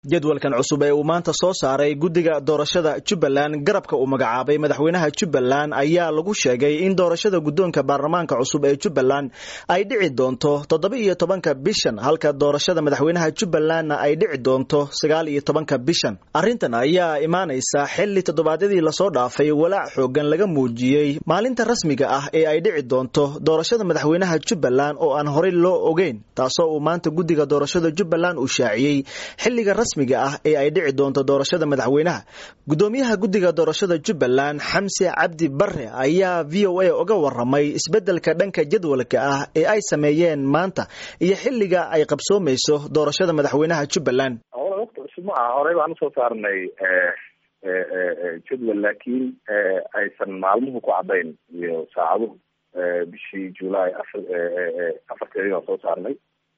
jadwalkan cusub ee uu maanta soo saaray guddiga doorashada jubbaland garabka uu magacaabay madaxweynaha jubbaland ayaa lagu sheegay in doorashada guddoonka baarlamaanka cusub ee jubbaland ay dhici doonto toddoba iyo tobanka bishan halka doorashada madaxweynaha jubbalandna ay dhici doonto sagaal iyo tobanka bishan arrintan ayaa imaanaysa xilli toddobaadyadii lasoo dhaafay walaac xoogan laga muujiyey maalinta rasmiga ah ee ay dhici doonto doorashada madaxweynaha jubbaland oo aan horey loo ogeyn taasoo uu maanta guddiga doorashada jubbaland uu shaaciyey xilliga rasmiga ah ee ay dhici doonto doorashada madaxweynaha guddoomiyaha guddiga doorashada jubbaland xamse cabdi bare ayaa v o a uga waramay isbeddelka dhanka jadwalka ah ee ay sameeyeen maanta iyo xilliga ay qabsoomayso doorashada madaxweynaha jubbaland waqti cusub ma aha horey baan usoo saarnay jadwal laakiin aysan maalmuhu ku caddayn iyo saacaduhu bishii julaay afar afarteedii baan soo saarnay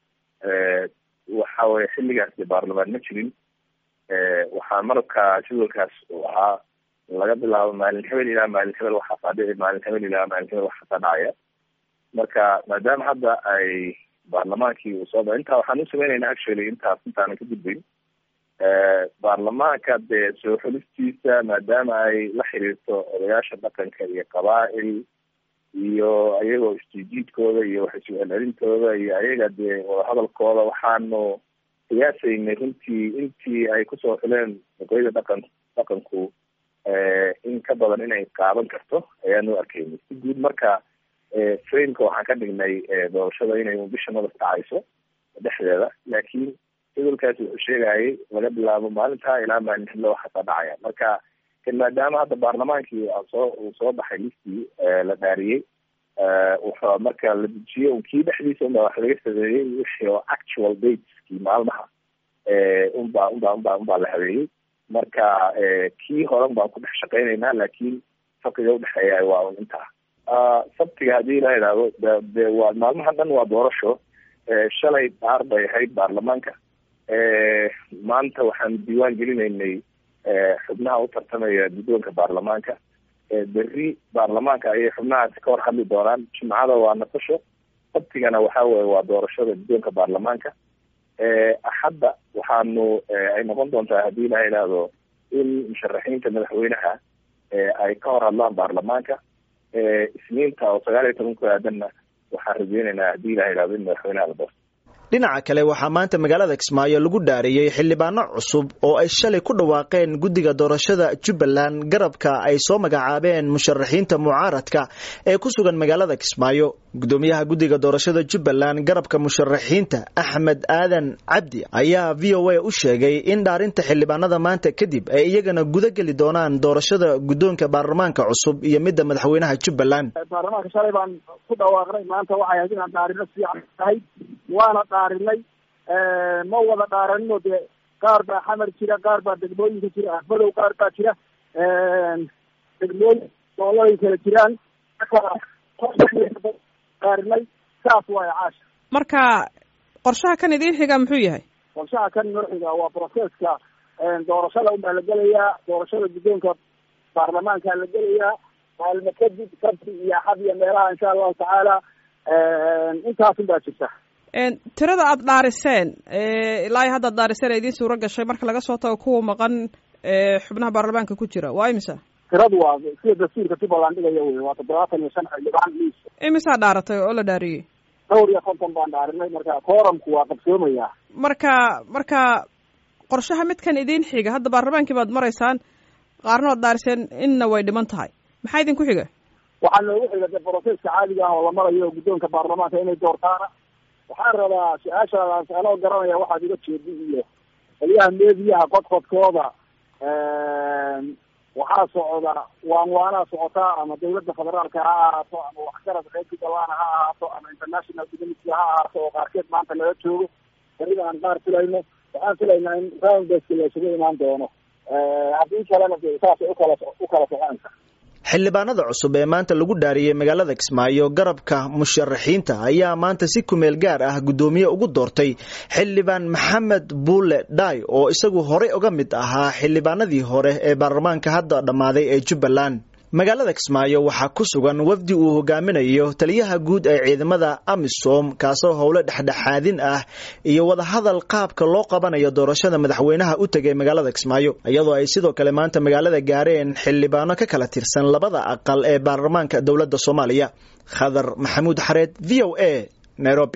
waxa weye xilligaas de baarlamaan ma jirin waxaa marabka jadwalkaas uu ahaa laga bilaabo maalin hebel ilaa maalin hebel waxaasaa dhici maalin hebel ilaa maalin hebel waxaasaa dhacaya marka maadaama hadda ay baarlamaankii uu soo ba intaa waxaan u sameynayna actually intaas intaanan ka gudbayn baarlamaanka dee soo xulistiisa maadaama ay la xiriirto odayaasha dhaqanka iyo qabaa'il iyo ayagoo isjiijiidkooda iyo waxaisu celcelintooda iyo ayaga dee wadahadalkooda waxaanu qiyaasaynay runtii intii ay kusoo xuleen oqoyada dhaqan dhaqanku in ka badan inay qaadan karto ayaanu arkaynay si guud marka frameka waxaan ka dhignay doorashada inay bisha madas dhacayso dhexdeeda laakiin jadalkaas wuxuu sheegayay laga bilaabo maalintaa ilaa maalin xillo waxaasaa dhacaya marka maadaama hadda baarlamaankii soo uu soo baxay listii la dhaariyey wuxuu marka la dejiyey kii dhexdiisa unbaa wax laga sameeyey wixii oo actual dateskii maalmaha unbaa unbaa unbaa unbaa la habeeyey marka kii horan baan ku dhex shaqeynaynaa laakiin farqiga udhexeeya waa un intaa sabtiga haddii la idhaahdo de waa maalmaha dhan waa doorasho shalay dhaar bay ahayd baarlamaanka maanta waxaan diiwaan gelinaynay xubnaha u tartamaya guddoonka baarlamaanka berri baarlamaanka ayay xubnahaasi ka hor hadli doonaan jimcada waa naqasho sabtigana waxa weye waa doorashada guddoonka baarlamaanka axadda waxaanu ay noqon doontaa haddii la idhaahdo in musharaxiinta madaxweynaha ay ka hor hadlaan baarlamaanka isniinta oo sagaal iyo toban ku aadanna waxaan rajeynaynaa haddii la idhahdo in madaxweynaha la doorto dhinaca kale waxaa maanta magaalada kismaayo lagu dhaariyey xildhibaano cusub oo ay shalay ku dhawaaqeen guddiga doorashada jubbaland garabka ay soo magacaabeen musharaxiinta mucaaradka ee ku sugan magaalada kismaayo guddoomiyaha guddiga doorashada jubbaland garabka musharaxiinta axmed aadan cabdi ayaa v o a u sheegay in dhaarinta xildhibaanada maanta kadib ay iyagana guda geli doonaan doorashada guddoonka baarlamaanka cusub iyo midda madaxweynaha jubbaland baarlamaanka shalay baan ku dhawaaqnay maanta waxay ahayd inaan dhaarino fiican tahay waana dhaarinay ma wada dhaaranino dee qaar baa xamar jira qaar baa degmooyinka jira ahmadow qaar baa jira degmooyin gobolay kala jiraan dhaarinay saas waaya caasha marka qorshaha kan idiin xiga muxuu yahay qorshaha kan noo xiga waa processka doorashada unbaa la gelayaa doorashada guddoonka baarlamaankaa la gelayaa maalmo kadib sabti iyo axad iyo meelaha insha allahu tacaala intaasun baa jirta tirada aada dhaariseen ilaa iyo hadda ad dhaariseen ee idiin suuro gashay marka laga soo tago kuwa maqan xubnaha baarlamaanka ku jira waa imisa tiradu waa sida dastuurka jubbaland dhigaya wey waa toddobaatan iyo shan xildhibaan miis imisaa dhaaratay oo la dhaariyey dhowr iyo konton baan dhaarinay marka kooramku waa qabsoomaya marka marka qorshaha midkan idiin xiga hadda baarlamaankii baad maraysaan qaarna waad dhaariseen inna way dhiman tahay maxaa idinku xiga waxaa noogu xiga de broseska caadiga ah oo la marayo guddoonka baarlamaanka inay doortaana waxaan rabaa su-aashaadaas anoo garanaya waxaad iga jeedi iyo qolyaha meediyaha qodqodkooda waxaa socda waan waanaa socotaa ama dawladda federaalka ha ahaato ama waxgarad reer jubbaland ha ahaato ama international community ha ahaato oo qaarkeed maanta laga joogo berida aan qaar filayno waxaan filaynaa in roundbaska la isugu imaan doono haddii kalena de saasay ukala ukala soconaysa xildhibaanada cusub ee maanta lagu dhaariyey magaalada kismaayo garabka musharaxiinta ayaa maanta si kumeel gaar ah guddoomiye ugu doortay xildhibaan maxamed buule dhaay oo isagu horey uga mid ahaa xildhibaanadii hore ee baarlamaanka hadda dhammaaday ee jubbaland magaalada kismaayo waxaa ku sugan wafdi uu hogaaminayo taliyaha guud ee ciidamada amisom kaasoo howlo dhexdhexaadin ah iyo wadahadal qaabka loo qabanayo doorashada madaxweynaha u tegay magaalada kismaayo iyadoo ay sidoo kale maanta magaalada gaareen xildhibaano ka kala tirsan labada aqal ee baarlamaanka dowladda soomaaliya khadar maxamuud xareed v o a nairobi